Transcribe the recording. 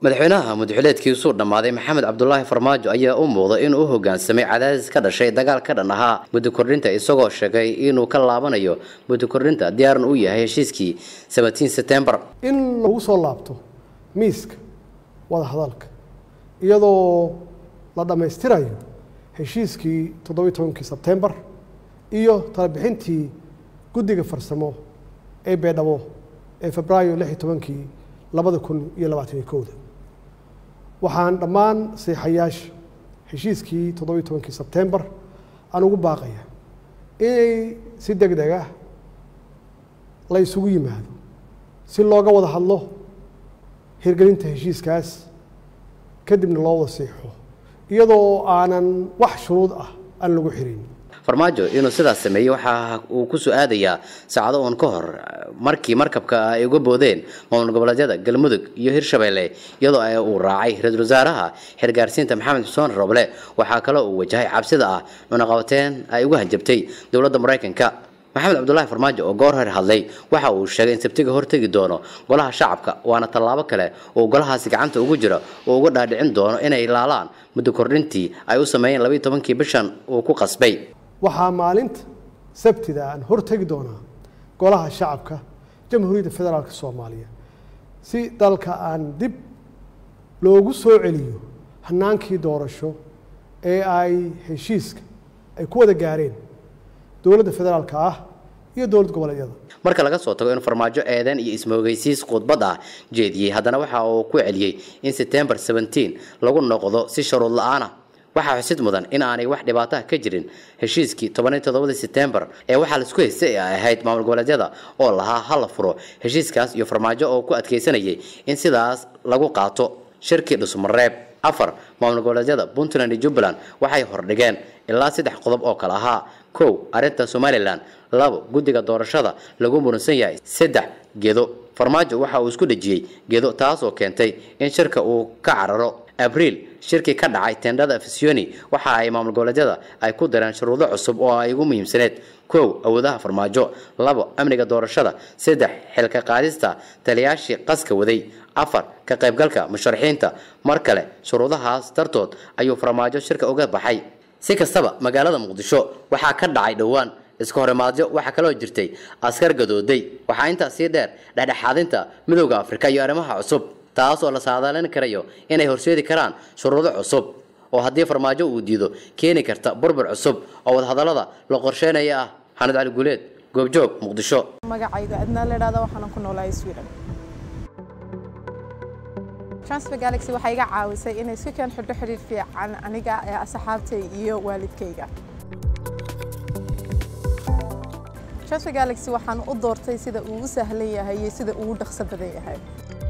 madaxweynaha mudxuleedkiisuu dhammaaday maxamed cabdulaahi farmaajo ayaa u muuqda inuu u hogaansamay cadaadis ka dhashay dagaal ka dhan ahaa muddo kordhinta isagoo sheegay inuu ka laabanayo muddo kordhinta diyaaran u yahay heshiiskii sebatiin setembar in lagu soo laabto miiska wada hadalka iyadoo la dhammaystirayo heshiiskii toddobiyi tobankii sebtembar iyo talabixintii guddiga farsamo ee beedhabo ee febraayo lix iyo tobankii labada kun iyo labaataniyo kowda waxaan dhammaan seexayaasha heshiiskii toddobiyi tobankii sebtembar aan ugu baaqaya inay si deg deg ah la isugu yimaado si looga wada hadlo hirgelinta heshiiskaas kadibna loo wada seexo iyadoo aanan wax shuruud ah aan lagu xirin farmaajo inuu sidaas sameeyey waxa uu ku soo aadayaa saacado uun ka hor markii markabka ay uga boodeen maamul goboleedyada galmudug iyo hirshabeelle iyadoo uu raacay ra-iisul wasaaraha xirgaarsiinta maxamed xuseen roble waxaa kaloo uu wajahay cabsida ah cunaqabateen ay uga hanjabtay dowladda maraykanka maxamed cabdulaahi farmaajo oo goor hor hadlay waxa uu sheegay in sabtiga hortegi doono golaha shacabka waana tallaabo kale oo golahaasi gacanta ugu jira oo uga dhaadhicin doono inay laalaan muddo kordhintii ay u sameeyeen labayo tobankii bishan uu ku qasbay waxaa maalinta sabtida aan hortegi doonaa golaha shacabka jamhuuriyadda federaalk soomaaliya si dalka aan dib loogu soo celiyo hanaankii doorasho ee ay heshiiska ay ku wada gaareen dowladda federaalka ah iyo dowlad goboleedyada marka laga soo tago in farmaajo eedeen iyo ismoogeysiis khudbad ah jeediyey haddana waxa uu ku celiyey in setembar seventeen lagu noqdo si sharuud la-aan ah waxaa xusid mudan in aanay wax dhibaataha ka jirin heshiiskii tobaniyo toddobadii setembar ee waxaa laisku haystay ay ahayd maamul goboleedyada oo lahaa hala furo heshiiskaas iyo farmaajo oo ku adkaysanayay in sidaas lagu qaato shirkii dhusmareeb afar maamul goboleedyada puntland iyo jubbaland waxay hordhigeen ilaa saddex qodob oo kale ahaa kow arrinta somalilan labo guddiga doorashada lagu muransan yahay saddex gedo farmaajo waxa uu isku dhejiyey gedo taasoo keentay in shirka uu ka cararo abriil shirkii ka dhacay tendhada fisioni waxa ay maamul goboleedyada ay ku dareen shuruudo cusub oo ay ugu muhiimsaneed kow awoodaha farmaajo labo amniga doorashada saddex xilka qaadista taliyaashii qaska waday afar ka qaybgalka musharaxiinta mar kale shuruudahaas dartood ayuu farmaajo shirka uga baxay si kastaba magaalada muqdisho waxaa ka dhacay dhowaan iska horimaadyo waxaa kaloo jirtay askar gadooday waxaa intaa sii dheer dhexdhexaadinta midowda afrika iyo arrimaha cusub taas oo la saadaalin karayo inay horseedi karaan shuruudo cusub oo haddii farmaajo uu diido keeni karta burbur cusub oo wadahadallada la qorsheynaya ah xanad cali guuleed goobjoog muqdisho magacayga adnaa la idhahda waxaanan ku noolahay sweden transfer galaxy waxay iga caawisay inay si keen xidho xidhiir fiican aniga ee asxaabtay iyo waalidkayga transfer galaxy waxaan u doortay sida uu u sahlan yahay iyo sida uu u dhaqso badan yahay